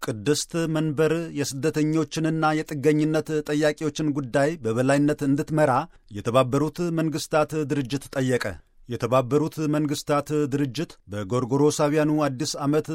ቅድስት መንበር የስደተኞችንና የጥገኝነት ጠያቂዎችን ጉዳይ በበላይነት እንድትመራ የተባበሩት መንግሥታት ድርጅት ጠየቀ። የተባበሩት መንግሥታት ድርጅት በጎርጎሮሳውያኑ አዲስ ዓመት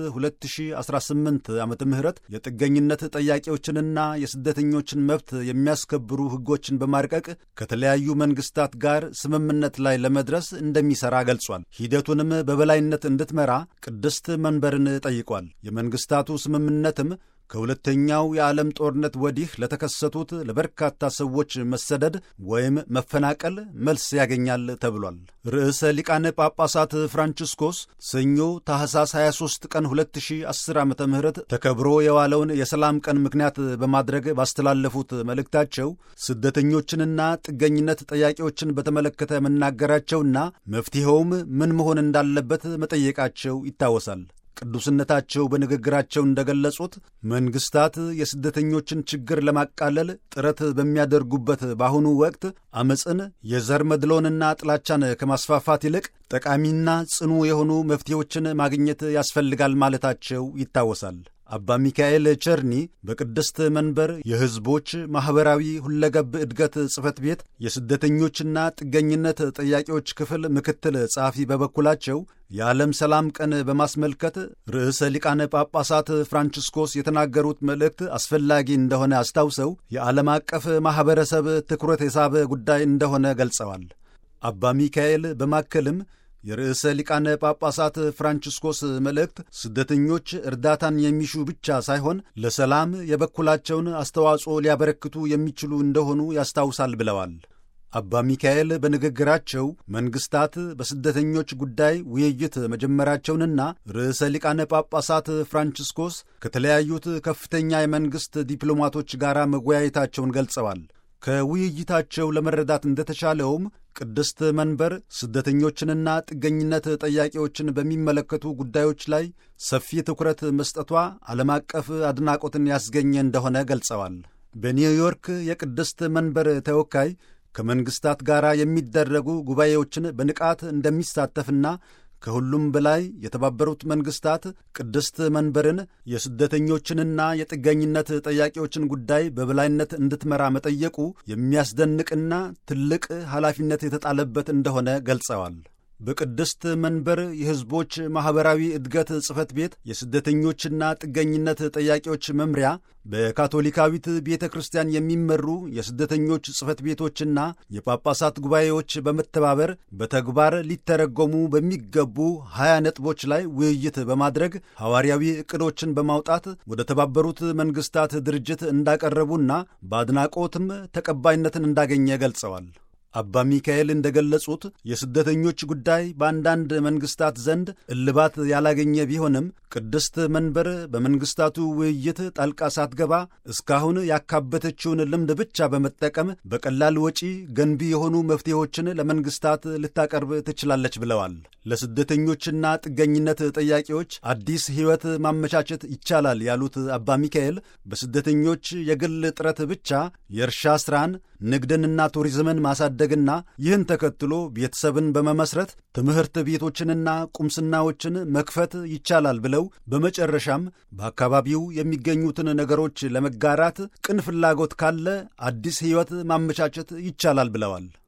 2018 ዓ ም የጥገኝነት ጠያቂዎችንና የስደተኞችን መብት የሚያስከብሩ ሕጎችን በማርቀቅ ከተለያዩ መንግሥታት ጋር ስምምነት ላይ ለመድረስ እንደሚሠራ ገልጿል። ሂደቱንም በበላይነት እንድትመራ ቅድስት መንበርን ጠይቋል። የመንግሥታቱ ስምምነትም ከሁለተኛው የዓለም ጦርነት ወዲህ ለተከሰቱት ለበርካታ ሰዎች መሰደድ ወይም መፈናቀል መልስ ያገኛል ተብሏል። ርዕሰ ሊቃነ ጳጳሳት ፍራንቺስኮስ ሰኞ ታኅሳስ 23 ቀን 2010 ዓ ም ተከብሮ የዋለውን የሰላም ቀን ምክንያት በማድረግ ባስተላለፉት መልእክታቸው ስደተኞችንና ጥገኝነት ጠያቂዎችን በተመለከተ መናገራቸውና መፍትሔውም ምን መሆን እንዳለበት መጠየቃቸው ይታወሳል። ቅዱስነታቸው በንግግራቸው እንደገለጹት መንግስታት የስደተኞችን ችግር ለማቃለል ጥረት በሚያደርጉበት በአሁኑ ወቅት አመፅን፣ የዘር መድሎንና ጥላቻን ከማስፋፋት ይልቅ ጠቃሚና ጽኑ የሆኑ መፍትሄዎችን ማግኘት ያስፈልጋል ማለታቸው ይታወሳል። አባ ሚካኤል ቸርኒ በቅድስት መንበር የሕዝቦች ማኅበራዊ ሁለገብ ዕድገት ጽሕፈት ቤት የስደተኞችና ጥገኝነት ጠያቂዎች ክፍል ምክትል ጸሐፊ በበኩላቸው የዓለም ሰላም ቀን በማስመልከት ርዕሰ ሊቃነ ጳጳሳት ፍራንቺስኮስ የተናገሩት መልእክት አስፈላጊ እንደሆነ አስታውሰው የዓለም አቀፍ ማኅበረሰብ ትኩረት የሳበ ጉዳይ እንደሆነ ገልጸዋል። አባ ሚካኤል በማከልም የርዕሰ ሊቃነ ጳጳሳት ፍራንቺስኮስ መልእክት ስደተኞች እርዳታን የሚሹ ብቻ ሳይሆን ለሰላም የበኩላቸውን አስተዋጽኦ ሊያበረክቱ የሚችሉ እንደሆኑ ያስታውሳል ብለዋል። አባ ሚካኤል በንግግራቸው መንግሥታት በስደተኞች ጉዳይ ውይይት መጀመራቸውንና ርዕሰ ሊቃነ ጳጳሳት ፍራንቺስኮስ ከተለያዩት ከፍተኛ የመንግሥት ዲፕሎማቶች ጋር መወያየታቸውን ገልጸዋል። ከውይይታቸው ለመረዳት እንደተቻለውም ቅድስት መንበር ስደተኞችንና ጥገኝነት ጠያቂዎችን በሚመለከቱ ጉዳዮች ላይ ሰፊ ትኩረት መስጠቷ ዓለም አቀፍ አድናቆትን ያስገኘ እንደሆነ ገልጸዋል። በኒውዮርክ የቅድስት መንበር ተወካይ ከመንግሥታት ጋር የሚደረጉ ጉባኤዎችን በንቃት እንደሚሳተፍና ከሁሉም በላይ የተባበሩት መንግሥታት ቅድስት መንበርን የስደተኞችንና የጥገኝነት ጠያቂዎችን ጉዳይ በበላይነት እንድትመራ መጠየቁ የሚያስደንቅና ትልቅ ኃላፊነት የተጣለበት እንደሆነ ገልጸዋል። በቅድስት መንበር የሕዝቦች ማኅበራዊ ዕድገት ጽሕፈት ቤት የስደተኞችና ጥገኝነት ጠያቂዎች መምሪያ በካቶሊካዊት ቤተ ክርስቲያን የሚመሩ የስደተኞች ጽሕፈት ቤቶችና የጳጳሳት ጉባኤዎች በመተባበር በተግባር ሊተረጎሙ በሚገቡ ሀያ ነጥቦች ላይ ውይይት በማድረግ ሐዋርያዊ ዕቅዶችን በማውጣት ወደ ተባበሩት መንግሥታት ድርጅት እንዳቀረቡና በአድናቆትም ተቀባይነትን እንዳገኘ ገልጸዋል። አባ ሚካኤል እንደገለጹት የስደተኞች ጉዳይ በአንዳንድ መንግሥታት ዘንድ እልባት ያላገኘ ቢሆንም ቅድስት መንበር በመንግሥታቱ ውይይት ጣልቃ ሳትገባ እስካሁን ያካበተችውን ልምድ ብቻ በመጠቀም በቀላል ወጪ ገንቢ የሆኑ መፍትሄዎችን ለመንግሥታት ልታቀርብ ትችላለች ብለዋል። ለስደተኞችና ጥገኝነት ጠያቂዎች አዲስ ሕይወት ማመቻቸት ይቻላል ያሉት አባ ሚካኤል በስደተኞች የግል ጥረት ብቻ የእርሻ ሥራን ንግድንና ቱሪዝምን ማሳደግና ይህን ተከትሎ ቤተሰብን በመመስረት ትምህርት ቤቶችንና ቁምስናዎችን መክፈት ይቻላል ብለው በመጨረሻም በአካባቢው የሚገኙትን ነገሮች ለመጋራት ቅን ፍላጎት ካለ አዲስ ሕይወት ማመቻቸት ይቻላል ብለዋል።